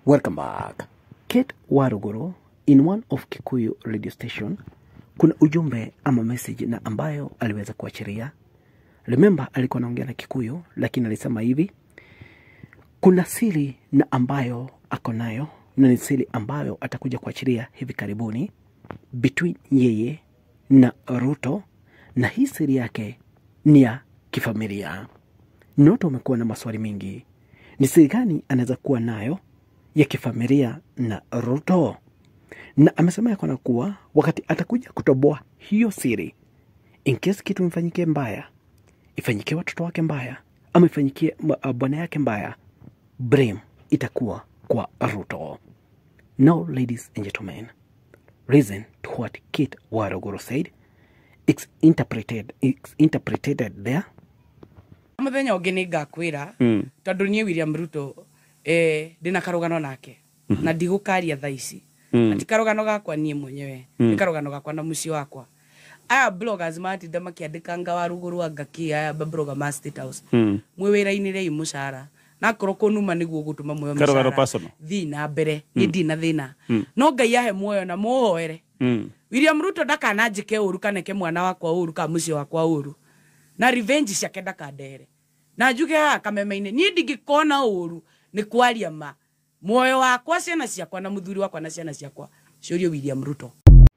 Welcome back. Kate Waruguru in one of Kikuyu radio station kuna ujumbe ama message na ambayo aliweza kuachiria. Remember alikuwa anaongea na Kikuyu lakini alisema hivi kuna siri na ambayo ako nayo na ni siri ambayo atakuja kuachiria hivi karibuni between yeye na Ruto, na hii siri yake ni ya kifamilia. Noto umekuwa na maswali mengi, ni siri gani anaweza kuwa nayo ya kifamilia na Ruto? Na amesema yako na kuwa wakati atakuja kutoboa hiyo siri, in case kitu imfanyikie mbaya, ifanyikie watoto wake mbaya, ama ifanyikie uh, bwana yake mbaya, blame itakuwa kwa Ruto. Now, ladies and gentlemen, listen to what Kate Waruguru said. It's interpreted, it's interpreted there. muthenya å ngä nä ngakwä ra tondå niä william ruto eh, ndä na karå nake na ndigå karia tha ici ati karå gakwa niä mwenyewe nä karå gakwa na muciĩ wakwa aya bloggers matinda makiandĩkanga warugå rwa ngaki aya babroga ma state house mwä wä ra-inä rei må cara nakorwo kå numa nä guo gå tå ma muoyo Karũgano mũcara. personal. thiĩ na mbere nä ndi na thä na no ngai ahe muoyo na må hoere william ruto ndakananjä ke å ru kaneke mwana wakwa å ru ka må ciĩ wakwa å ru na revenge ciake ndakandehere na njuge haha kameme-inä niä ndingä kona å ru nä kwaria ma muoyo wakwa ciana ciakwa na må thuri wakwa na ciana ciakwa ciårio william ruto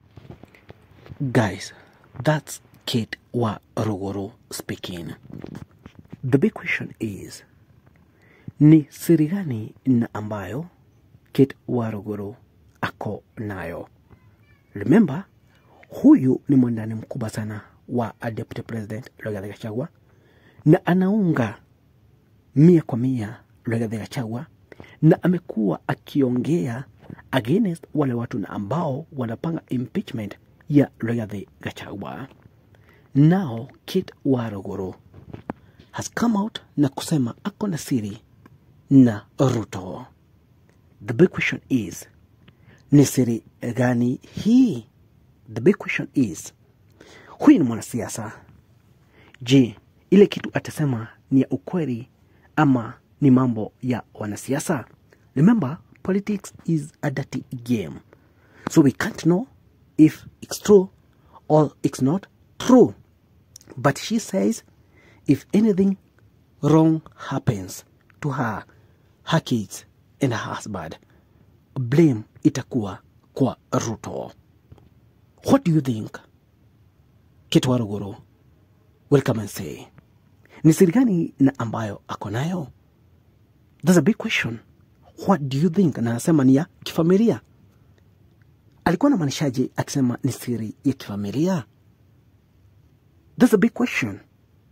Guys, that's Kate Waruguru speaking. The big question is, ni siri gani na ambayo Kate Waruguru ako nayo? Remember, huyu ni mwandani mkubwa sana wa Deputy President Rigathi Gachagua na anaunga mia kwa mia Rigathi Gachagua na amekuwa akiongea against wale watu na ambao wanapanga impeachment ya Rigathi Gachagua. Now Kate Waruguru has come out na kusema ako na siri na Ruto. The big question is ni siri gani hii? The big question is huyu ni mwanasiasa. Je, ile kitu atasema ni ya ukweli ama ni mambo ya wanasiasa? Remember, politics is a dirty game. So we can't know if it's true or it's not true. But she says if anything wrong happens to her, her kids and her husband, blame itakuwa kwa Ruto. What do you think? Kate Waruguru will come and say. Ni siri gani na ambayo ako nayo? That's a big question. What do you think? Na anasema ni ya kifamilia. Alikuwa anamaanishaje akisema ni siri ya kifamilia? That's a big question.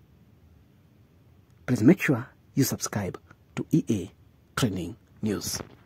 Please make sure you subscribe to EA Training News.